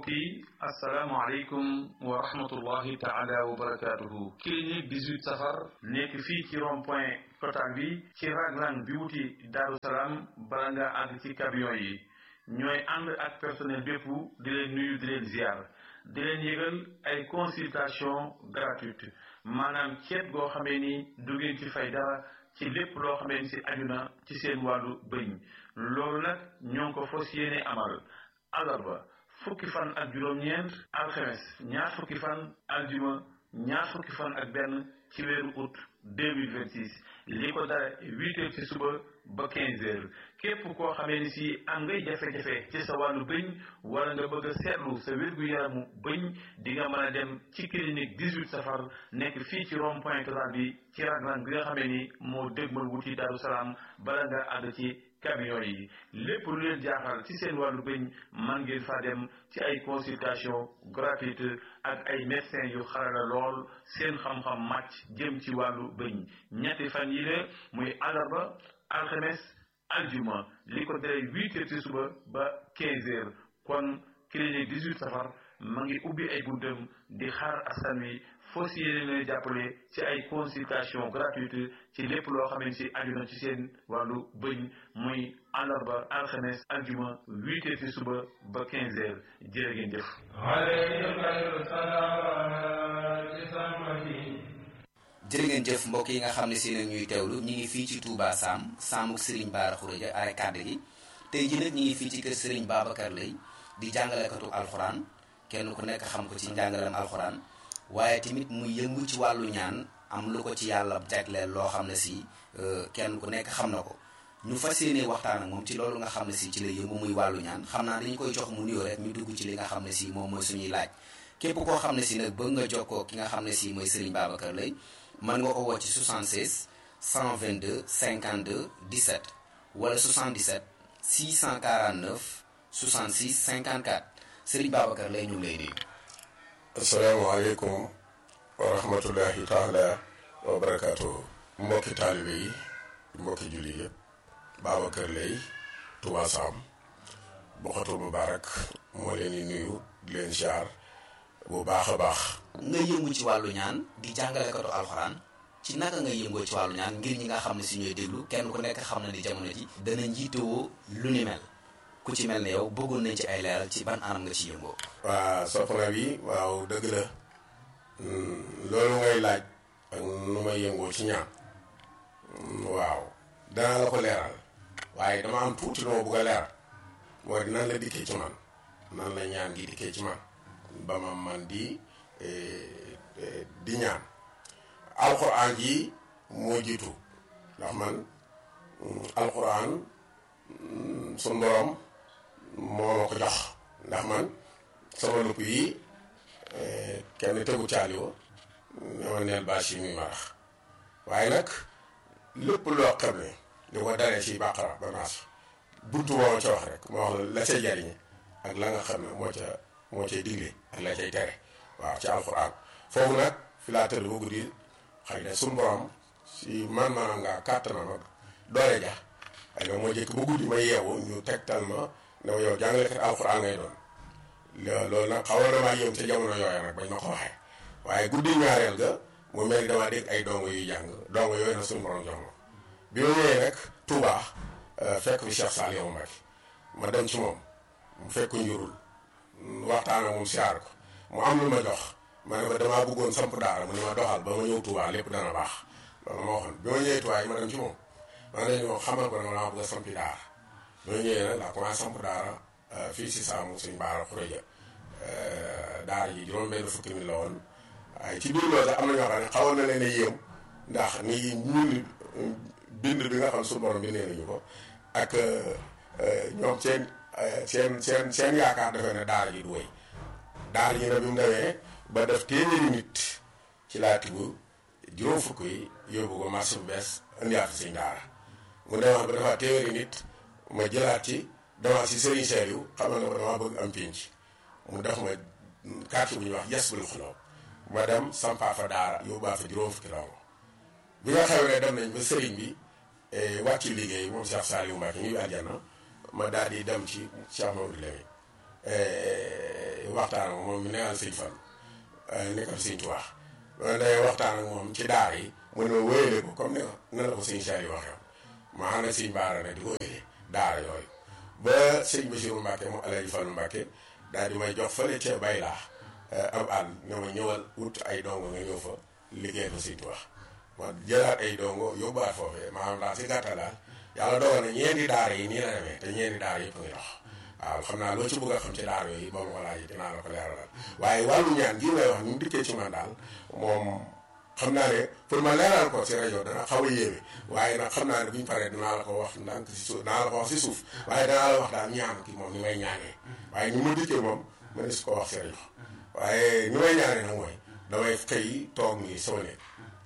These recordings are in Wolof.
mbokk yi asalaamaaleykum wa rahmatullahi taala wa barakaatuhu clinique 18 safar nekk fii ci rond point total bi ci raglan bi wuti Daaru Salaam bala nga àgg ci camion yi ñooy ànd ak personnel bépp di leen nuyu di leen ziar di leen yëgal ay consultation gratuite maanaam ceet goo xamee ni du ngeen ci fay dara ci lépp loo xamee ni si aju na ci seen wàllu bëñ loolu nag ñoo ngi ko fas yéene amal alarba fukki fan ak juróom-ñeent alxemes ñaar fukki fan aljuma ñaar fukki fan ak benn ci weeru août 2026 li ko dara huit heures ci suba ba quinze heures képp koo xamee ni si am ngay jafe-jafe ci sa wàllu bëñ wala nga bëgg a seetlu sa wér-gu-yaramu bëñ di nga mën a dem ci clinique 18 safar nekk fii ci rond point total bi ci raglan bi nga xamee ni moo dégmal wuti Daaru Salaam bala nga àgg ci camion yi lépp lu leen jaaxal ci seen wàllu bëñ man ngeen fa dem ci ay consultation gratuite ak ay médecins yu xarala lool seen xam-xam màcc jëm ci wàllu bëñ ñetti fan yi la muy àllarba alxames aljuma li ko dalee huit heures ci suba ba quinze heures kon clinique 18 safar ma ngi ubbi ay buntam di xaar askan wi foo si yéene leen jàppale ci ay consultation gratuite ci lépp loo xam ne si aju na ci seen wàllu bëñ muy àllarba alxames aljuma huit heures ci suba ba quinze heures jërë ngeen jëf jërë ngeen jëf mbokk yi nga xam ne si nag ñuy teewlu ñu ngi fii ci Touba Sam Samuk Serigne Bara Khourédia are kàdd gi tey ji nag ñu ngi fii ci kër Serigne Babacar Lay di jàngalekatu alxuraan kenn ku nekk xam ko ci njàngalem alxuraan waaye tamit mu yëngu ci wàllu ñaan am lu ko ci yàlla jagleel loo xam ne si kenn ku nekk xam na ko ñu fas yéene waxtaan ak moom ci loolu nga xam ne si ci la yëngu muy wàllu ñaan xam naa dañu koy jox mu nuyoo rek ñu dugg ci li nga xam ne si moom mooy suñuy laaj képp koo xam ne si nag bëgg nga jokkoo ki nga xam ne si mooy Serigne Babacar Lay mën nga ko woo ci 76 122 52 17 wala 77 649 66 54 Serigne Babacar Lay ñu ngi lay nuyu. asalaamaaleykum wa rahmatullahi taala wa barakaatu. mbokki taalibe yi mbokki julli yëpp Babacar Lay Touba Sam Bokhatul Mubarak moo leen di nuyu di leen ziar bu baax a baax. nga yëngu ci wàllu ñaan di jàngalekatu alxuraan ci naka nga yëngoo ci wàllu ñaan ngir ñi nga xam ne si ñooy déglu kenn ku nekk xam na ni jamono ji dana njiitewoo lu ni mel ku ci mel ne yow bëggoon nañ ci ay leeral ci ban anam nga ci yëngoo. waa soxna bi waaw dëgg la loolu ngay laaj ak nu may yëngoo ci ñaan waaw danaa la ko leeral waaye dama am tuuti lu ma bëgg a leeral mooy nan la dikkee ci man nan la ñaan gi dikkee ci man ba ma man di di ñaan alxuraan ji moo jiitu ndax man alxuraan sun borom moo ma ko jox ndax man sama lupp yi kenn tegu caali wo dama neel bâche yi muy marax waaye nag lépp loo xam ne di ko daree ci bàqara ba naas buntu moo ma ca wax rek moo wax la cay jariñe ak la nga xam ne moo ca moo cay digle ak la cay tere waaw ci alxuraan foofu nag fi laa tëdd ba guddi xëy na suñu borom si man maanaam nga kàttanam ak doole ja xëy na moo jëkk ba guddi ma yeewu ñu tegtal ma ne ma yow jàngalekat alxuraan ngay doon loolu nag xawoon na maa yëm ca jamono yooya nag bañ ma ko waxee waaye guddi ñaareel ga mu mel ni damaa dégg ay dongo yuy jàng dongo yooyu nag suñu borom jox ma bi ma ñëwee nag Touba fekk fi Cheikh Saliou Mbacké ma dem ci moom mu fekk njurul waxtaan ak moom siyaar ko mu am lu ma jox ma ne ko damaa bëggoon samp daara mu ne ma doxal ba ma ñëw Touba lépp dana baax loolu ma waxoon bi ma ñëwee Touba yi ma dem ci moom ma ne leen xamal ko ne ma dama bëgg a sampi daara bi ma ñëwee nag laa commencé samp daara fii si Saamu Sëñ Bara Khourédia daara ji juróom benn fukki mi la woon waaye ci biir loolu sax am na ñoo xam ne xawoon na leen a yéem ndax ni ñun bind bi nga xam suñu borom bi nee nañu ko ak ñoom seen seen seen seen yaakaar defee ne daara ji du wéy daara ji nag bi mu demee ba def téeméeri nit ci laa tibb juróom fukk yi yóbbu ko marché bu bees indiwaat fi sëñ daara mu demaat ba defaat téeméeri nit ma jëlaat ci demaat si Serigne Saliou xamal na ko damaa bëgg am pinc mu def ma carte bu ñuy wax yes bul xuloo ma dem sampaa fa daara yóbbaa fa juróom fukki dongo bi nga xewlee dem nañ ba sëriñ bi wàcc liggéey moom Cheikh Saliou Mbacké ñuy àjjana ma daal di dem ci Cheikh Mamadou Lamine waxtaan ak moom mi nekkal sëñ Fall nekkal sëñ Tuubaa loolu day waxtaan ak moom ci daara yi mu ne ma wéyale ko comme ni na la ko sëñ Saliou waxee ma xam ne sëñ Baara nag di ko wéyale daara yooyu ba sëñ Bassirou Mbacke moom Alaaji Fallu Mbacke daal di may jox fële ca bay laa ab àll ne ma ñëwal wut ay dongo nga ñëw fa liggéey fa sëñ Tuubaa ma jëlaat ay dongo yóbbuwaat foofee maanaam daal si gàttal daal yàlla dogal na ñeenti daara yi nii la demee te ñeenti daara yëpp ngi dox waaw xam naa loo ci bëgg a xam ci daara yooyu ba ma ko laajee dinaa la ko leeralal waaye wàllu ñaan gii may wax ni mu dikkee ci man daal moom xam naa ne pour ma leeral ko si rajo dana xaw a yéeme waaye nag xam naa ne bu ñu paree dinaa la ko wax ndànk si suuf dinaa la ko wax si suuf waaye danaa la wax daal ñaan ki moom ni may ñaanee waaye ni ma dikkee moom ma ne su ko wax si rajo waaye ni may ñaanee nag mooy damay xëy toog nii sama néeg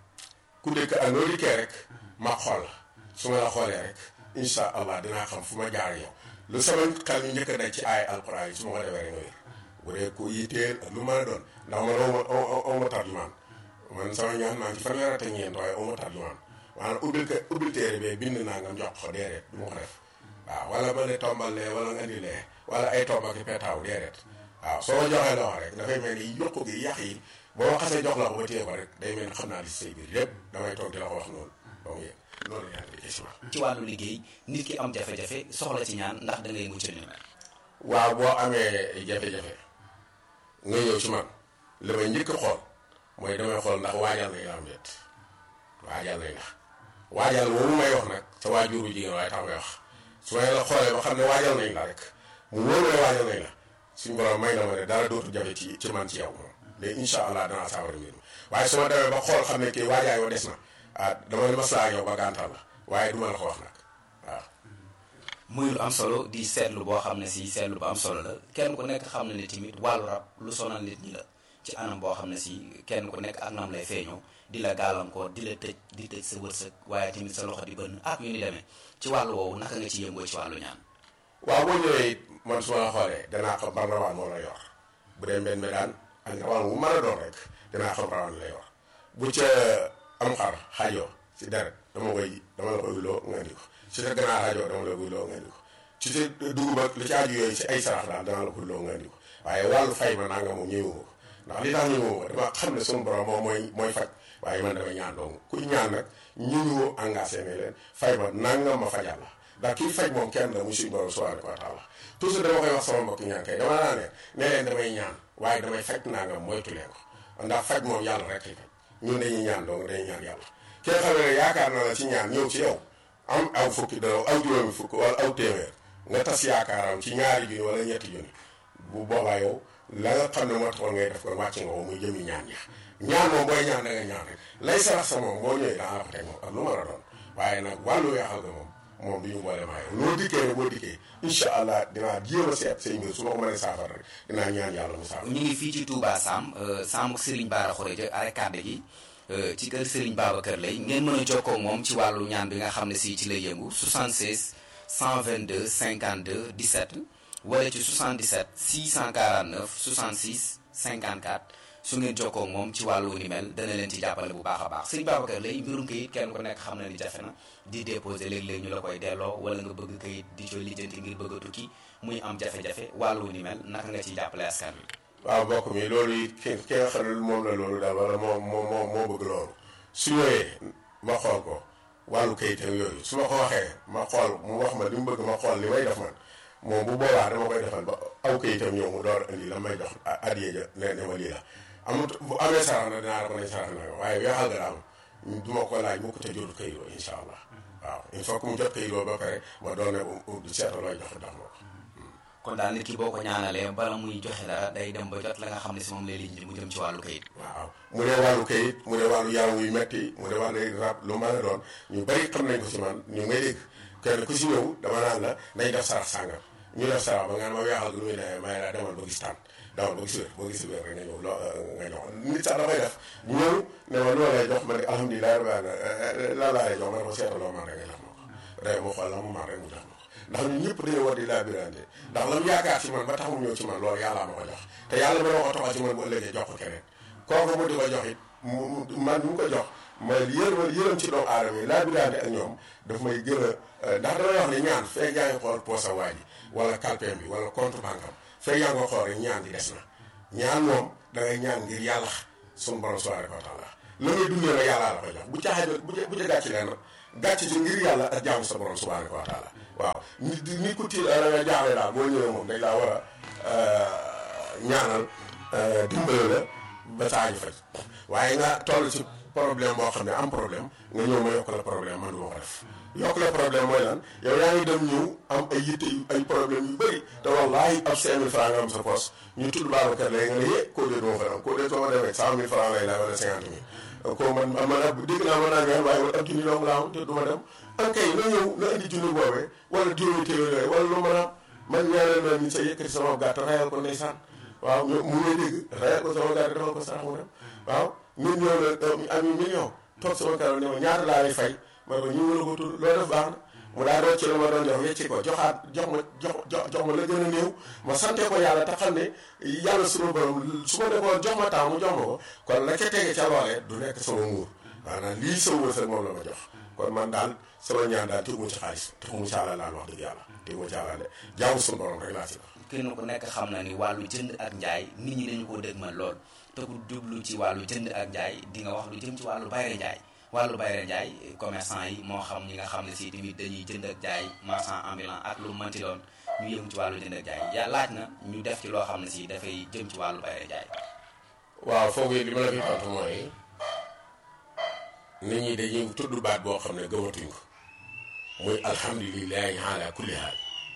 ku dëkk ak noo dikkee rek ma xool la su ma la xoolee rek incha allah dinaa xam fu ma jaar yow lu sama xel ñu njëkk a daj ci ay alquran yi su ma ko defee rek nga wér bu dee ku yitteel ak lu mën a doon ndax man aw ma aw ma tarjumaan man sama ñaan maa ngi ci fanweer ak ñeent waaye aw ma tarjumaan maanaam ubbil ko ubbil téere bee bind naa nga jox ko déedéet du ma ko def waaw wala ma ne tombal lee wala nga indi lee wala ay tomba ki petaaw déedéet waaw soo ma joxee loxo rek dafay mel ni yokku gi yàq yi boo ma xasee jox la ko ba téye ko rek day mel ni xam naa li si say biir lépp damay toog di la ko wax noonu ba mu yëg loolu ñaan di ci ci wàllu liggéey nit ki am jafe-jafe soxla ci ñaan ndax da ngay mucc ni mel waaw boo amee jafe-jafe nga ñëw ci man li may njëkk xool mooy damay xool ndax waajal nañ la am déet waajal nañ la waajal moomu may wax nag sa waajuru jigéen waaye tax may wax su may la xoolee ba xam ne waajal nañ la rek mu wóor ne waajal nañ la suñu borom may na ma ne dara dootu jafe ci ci man ci yow moom mais incha allah danaa saafara mbir mi waaye su ma demee ba xool xam ne kii waajaay wa des na ah dama ne maslaa ak yow ba gàntal la waaye duma la ko wax nag waaw. muy lu am solo di seetlu boo xam ne si seetlu bu am solo la kenn ku nekk xam na ne tamit wàllu rab lu sonal nit ñi la ci anam boo xam ne si kenn ku nekk ak nam lay feeñoo di la gàllankoor di la tëj di tëj sa wërsëg waaye tamit sa loxo di bënn ak yu ni demee ci wàllu woowu naka nga ci yëngoo ci wàllu ñaan. waaw boo ñëwee it man su ma la xoolee danaa xam ban rawaan moo la yor bu dee mbenn mi daan ak rawaan bu mën a doon rek dinaa xam rawaan la yor bu ca am xar xajoo si deret dama koy dama la koy wuloo nga indi ko si sa ganaar xajoo dama la koy wuloo nga indi ko ci sa dugub ak li ci aju yooyu si ay sarax daal dana la ko wuloo nga indi ko waaye wàllu fay ma nanga moom ñëwu ko ndax li tax ñëwu ko dama xam ne sunu borom moom mooy mooy faj waaye man dama ñaan dong kuy ñaan nag ñu ñu engagé ne leen fay ma nangam ma fajal la ndax kii faj moom kenn la muy suñu borom subhanahu wa taala toujours dama koy wax sama mbokk ñaan kay dama naa ne ne leen damay ñaan waaye damay faj nangam moytu leen ko ndax faj moom yàlla rek lay faj ñun dañuy ñaan dong dañuy ñaan yàlla ki nga xam ne yaakaar na la ci ñaan ñëw ci yow am aw fukki dara aw juróomi fukk wala aw téeméer nga tas yaakaaram ci ñaari junni wala ñetti junni bu boobaa yow la nga xam ne moo taxoon ngay def kon wàcc nga ko muy jëmi ñaan ña ñaan moom booy ñaan da nga ñaan rek lay sarax sa moom boo ñëwee daa la ko teg moom ak lu mën a doon waaye nag wàllu weexal ga moom moom du ñu boole maa yow noo dikkee ne boo dikkee incha allah dinaa jéem a seet say mbir su ma ko mënee saafara rek dinaa ñaan yàlla mu saafara. ñu ngi fii ci Touba Sam Sam ak Serigne Bara Khourédia arrêt kàddu gi ci kër Serigne Babacar Lay ngeen mën a jokkoo ak moom ci wàllu ñaan bi nga xam ne si ci lay yëngu 76 122 52 17 wala ci 77 649 66 54 su ngeen jokkoo ak moom ci wàllu ni mel dana leen ci jàppale bu baax a baax Serigne Babacar Lay mbirum kayit kenn ku nekk xam na ni jafe na di déposé léeg-léeg ñu la koy delloo wala nga bëgg kayit di co lijjanti ngir bëgg a tukki muy am jafe-jafe wàllu ni mel naka nga ciy jàppale askan wi. waaw mbokk mi loolu it ki ki nga xam ne moom la loolu daal wala moo moo moo moo bëgg loolu su ñëwee ma xool ko wàllu kayitam yooyu su ma ko waxee ma xool mu wax ma li mu bëgg ma xool li may def man moom bu boobaa dama koy defal ba aw kayitam ñëw mu door indi la may jox addiye ja ne ne ma lii la amut bu amee sarax na dinaa la ko nañ sarax na waaye weexal nga daal du ma ko laaj mu ko te jotul kayit woo incha allah waaw il faut que mu jot kayit woo ba pare ma doon ne du seeta looy jox jox ma ko kon daal nit ki boo ko ñaanalee bala muy joxe dara day dem ba jot la nga xam ne si moom lay lijjanti mu jëm ci wàllu kayit. waaw mu dee wàllu kayit mu dee wàllu yaram wuy metti mu dee wàllu rab lu mën a doon ñu bari xam nañ ko si man ñu may dégg kenn ku si ñëw dama naan la nañ def sarax sàngam ñu def sarax ba nga ma weexal lu muy ne may la demal ba gis tànn demal ba gis wér boo gis wér rek nga ñëw loo nga jox nit sax dafay def ñëw ne ma loo lay jox ma ne alhamdulilah rabbil alamin lan laa lay jox ma ne ko seetaloo man rek nga jox ma ko rek mu xool la mu man rek mu jox ma ko ndax ñun ñëpp dañoo war di labirante ndax la mu yaakaar ci man ba tax mu ñëw ci man loolu yàllaa ma ko jox te yàlla ma ko toxal ci man bu ëllëgee jox ko keneen kooku mu di ko jox it man ñu ko jox ma yërëm yërëm ci doomu aadama yi labirante ak ñoom daf may gën a ndax damay wax ne ñaan fekk yaa ngi xool poosa waa ji wala kalpeem bi wala compte banque am fekk yaa ngi ko xool rek ñaan di des na ñaan moom da ngay ñaan ngir yàlla sunu borom subhanahu wa taala la ngay dundee nag yàlla la ko jox bu caaxee bu bu ca gàcc leen gàcc ci ngir yàlla ak jaamu sa borom subhanahu wa taala waaw nit nit ku tiil da nga jaaxle daal boo ñëwee moom dañ laa war a ñaanal dimbale la ba saa ñu faj waaye nga toll ci problème boo xam ne am problème nga ñëw ma yokk la problème man du ma ko def yokk la problème mooy lan yow yaa ngi dem ñëw am ay yitte yu ay problème yu bëri te wallaahi ab 5000 francs nga am sa poche ñu tudd Babacar léegi nga ne yee koo dee du ma fa am koo dee soo ma demee 100000 francs lay la wala 50 000 ko man man ab dégg naa mën naa ñëw waaye ab junni dong laa am te du ma dem an kay na ñëw na indi junni boobee wala juróomi téeméer yooyu wala lu mën a man ñaareel na ni sa yëkkati sama gàtt rayal ko ndeysaan waaw mu ngay dégg rayal ko sama gàtt defal ko sarax mu dem waaw nit ñëw na ami million toog sama kanam ne ma ñaata laa lay fay ma ne ko ñu mën a ko tudd loo def baax na mu daal doon ci la ma doon jox wecci ko joxaat jox ma jox jox ma la gën a néew ma sante ko yàlla te xam ne yàlla sunu borom su ma nekkoon jox ma temps mu jox ma ko kon la ca tege ca loolee du nekk sama nguur maanaam lii sama wërsëg moom la ma jox kon man daal sama ñaan daal tegu ci xaalis tegu mu ci àlla laal wax dëgg yàlla tegu mu ci àlla de jaamu sunu borom rek laa ci wax kenn ku nekk xam na ni wàllu jënd ak njaay nit ñi dañu koo dëgmal lool te ku jublu ci wàllu jënd ak njaay di nga wax lu jëm ci wàllu bayre njaay wàllu bayre njaay commerçant yi moo xam ñi nga xam ne si tamit dañuy jënd ak jaay marchand ambulant ak lu mënti doon ñu yëngu ci wàllu jënd ak jaay yaa laaj na ñu def ci loo xam ne si dafay jëm ci wàllu bayre njaay waaw foog li ma la fi tontu mooy nit ñi dañuy tudd baat boo xam ne gëmatuñ ko muy alhamdulilahi ala kulli haal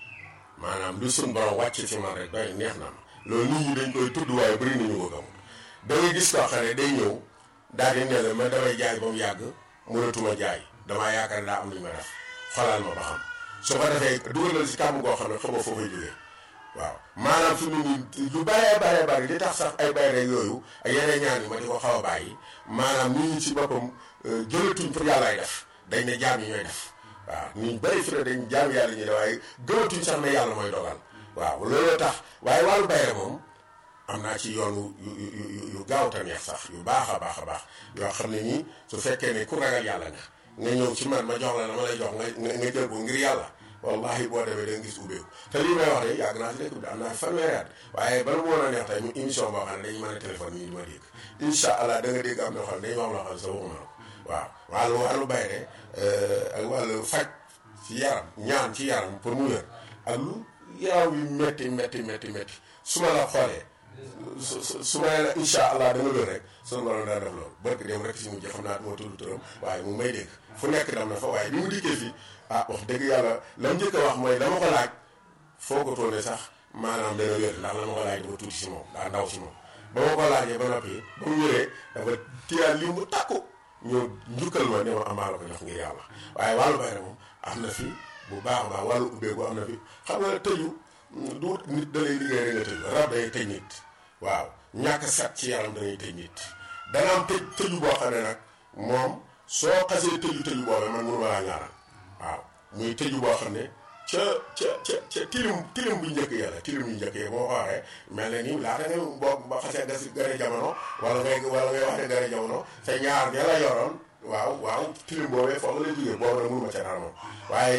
maanaam lu sun borom wàcc ci man rek doy neex na ma loolu nit ñi dañ koy tudd waaye bëri nañu ko gëm da ngay gis koo xam ne day ñëw daal di ne la man damay jaay ba mu yàgg mënatuma jaay damaa yaakaar ne daa am lu ñu ma def xolal ma ba xam su ko defee dugalal si kàmm goo xam ne xamoo foo koy jógee waaw maanaam fi mu nii lu bëree bëree bëri li tax sax ay bayre yooyu ak yeneen ñaan yi ma di ko xaw a bàyyi maanaam nit ñi ci boppam jëlatuñ pour yàllaay def dañ ne jaam yi ñooy def waaw nit bëri fi ne dañ jaam yàlla ñuy def waaye gëmatuñ sax ne yàlla mooy dogal waaw looloo tax waaye wàllu bayre moom am naa ci yoon yu yu yu yu gaaw te neex sax yu baax a baax a baax yoo xam ne nii su fekkee ne ku ragal yàlla nga nga ñëw ci man ma jox la la ma lay jox nga nga jël ko ngir yàlla wallahi boo demee da nga gis ubbeeku te lii may wax de yàgg naa si dëkk bi am naa fanweeri at waaye bala mu woon a neex tey mu émission boo xam ne dañu mën a téléphone yi di ma dégg incha allah da nga dégg am na xam ne dañu wax loo xam ne sa waxuma ko waaw wàllu wàllu bayre ak wàllu faj ci yaram ñaan ci yaram pour mu wér ak lu yaram yu métti métti métti métti su ma la xoolee su su su ma nee la incha allah dama wér rek sunu borom daa def loolu barke dem rek si mujj xam naa dama tudd turam waaye mu may dégg fu nekk dem na fa waaye bi mu dikkee fii ah wax dëgg yàlla la mu njëkk a wax mooy dama ko laaj foo ko toone sax maanaam dana wér ndax la ma ko laaj dafa tuuti si moom daa ndaw si moom ba ma ko laajee ba noppi ba mu wéree dafa tiyaat li mu takku ñëw njukkal ma ne ma amaa la ko jox ngir yàlla waaye wàllu bayre moom am na fi bu baax a baax wàllu ubbeeku am na fi xam nga tëju du nit da lay liggéey rek nga tëju rab day tëj nit waaw ñàkk set ci yaram danay tëj nit dana am tëj tëju boo xam ne nag moom soo xasee tëju tëju boobee man mënu ma laa ñaanal waaw muy tëju boo xam ne ca ca ca ca tilim tilim bu njëkk ya la tilim yu njëkk ya boo ko waxee mel na ni laata nga boo ba xasee gas gane jamono wala ngay wala ngay wax ne gane jamono te ñaar ña la yoroon waaw waaw tilim boobee foofu la jógee boobu nag mënuma ca dara moom waaye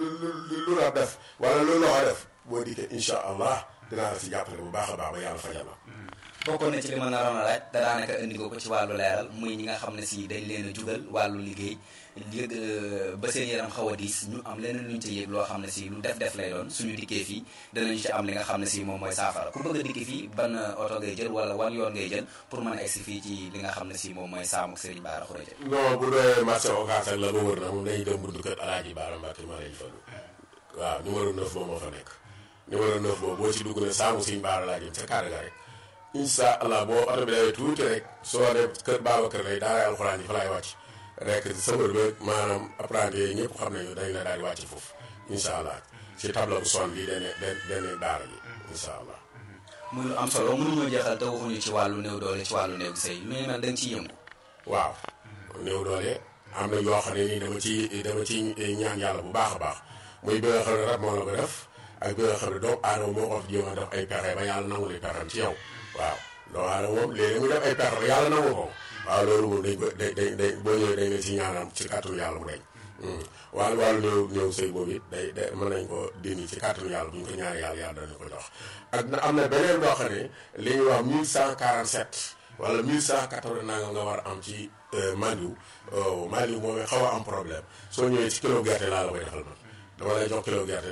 lu la def wala lu loxo def boo dikkee incha allah dinaa la si jàppale bu baax a baax ba yàlla fajal la bokkoon na ci li ma naroon a laaj da daanaka indi ko ci wàllu leeral muy ñi nga xam ne si dañ leen a jugal wàllu liggéey yëg ba seen yaram xaw a diis ñu am leneen luñ ci yëg loo xam ne si lu def def lay doon suñu dikkee fii danañu ci am li nga xam ne si moom mooy saafara ku bëgg a dikki fii ban oto ngay jël wala wan yoon ngay jël pour mën a egsi fii ci li nga xam ne si moom mooy saamuk Serigne Bara Khourédia non bu dee marché Ocass ak la ba wër na moom dañuy dem buntu kër Alaaji Bara Mbacke ma lañ fa waaw numéro 9 boobu moo fa nekk numéro 9 boobu boo ci dugg ne saamu Serigne Bara laa jëm ca kàddu ga rek incha allah boo oto bi dawee tuuti rek soo def kër Babacar lay daara alxuraan yi fa laay wàcc rek sëmër ba maanaam apprenti yi ñëpp xam nañu dañ la daal di wàcc foofu incha allah ci tableau bu son bi dane dane daara ji incha allah muy lu am solo mënuñoo jeexal te waxuñu ci wàllu néew doole ci wàllu néew sëy lu ñu mel da nga ciy yëngu waaw néew doole am na yoo xam ne nii dama ci dama ci ñaan yàlla bu baax a baax muy bi nga xam ne rab moo la ko def ak bi nga xam ne doomu aadama moo ko jéem a def ay pexe ba yàlla nangu li pexem ci yow waaw doomu aadama moom léegi mu def ay pexe ba yàlla nangu ko waaw loolu moom dañ ko dañ dañ dañ boo ñëwee dañ leen si ñaanam ci kàttanu yàlla mu deñ wàllu wàllu néew néew sëy boobu it day day mën nañ ko dindi ci kàttanu yàlla bu ñu ko ñaari yàlla yàlla danañ ko jox ak na am na beneen loo xam ne li ñuy wax 1147 wala 1180 nanga nga war a am ci mandiw mandiw moom xaw a am problème soo ñëwee ci kilo gerte laa la koy defal man dama lay jox kilo gerte